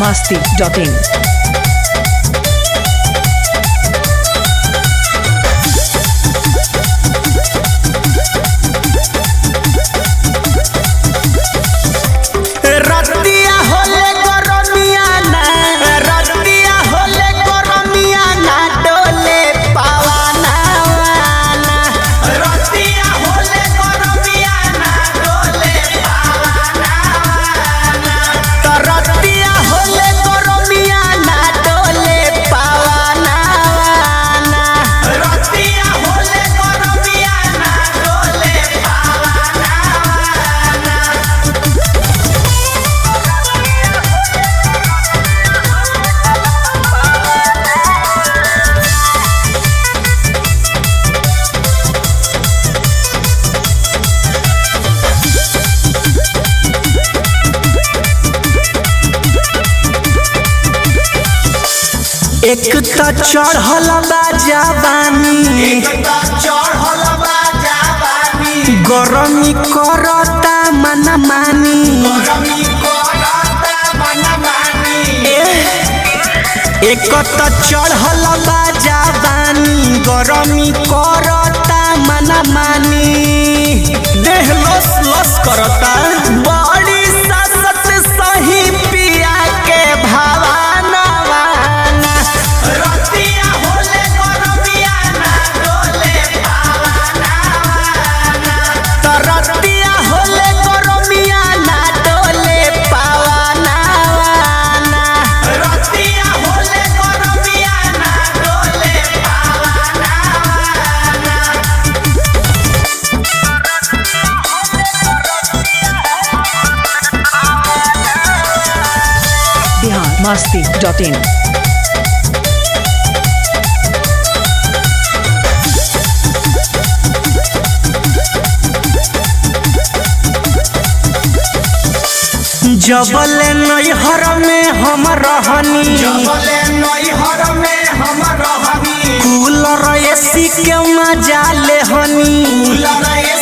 masti.in. रतिया होले गरमिया ना रतिया होले गरमिया ना डोले पावाना वाना रतिया होले गरमिया ना डोले पावाना वाना तो रतिया होले गरमिया ना डोले पावाना वाना रतिया होले गरमिया ना डोले पावाना वाना एक त चढ़ल बा जवानी गरमी करता मन मानी एक त चढ़ल बा जवानी गरमी करता मन मानी देह लस लस करता बड़ी ससत सही पिया के भावाना वाना रतिया होले गरमिया ना डोले पावाना वाना त रतिया होले गरमिया ना डोले पावाना वाना रतिया होले गरमिया ना डोले पावाना वाना Bihar masti.in. जबल नैहर में हम रहनी कूलर एसी के मजा ले हनी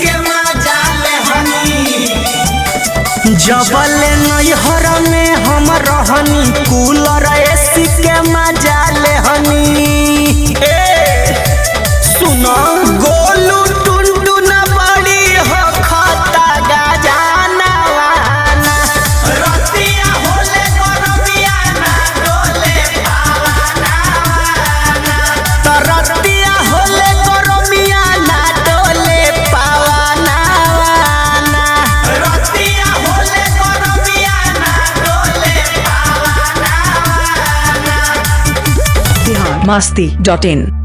जबल नैहर में हम रहनी कूलर एसी के मजा ले हनी ए सुनो गोलू टुनटुन बड़ी हो खता गजाना वाना रतिया होले गरमिया ना डोले पावाना वाना त रतिया होले गरमिया ना डोले पावाना वाना रतिया होले गरमिया ना डोले पावाना वाना Bihar masti.in.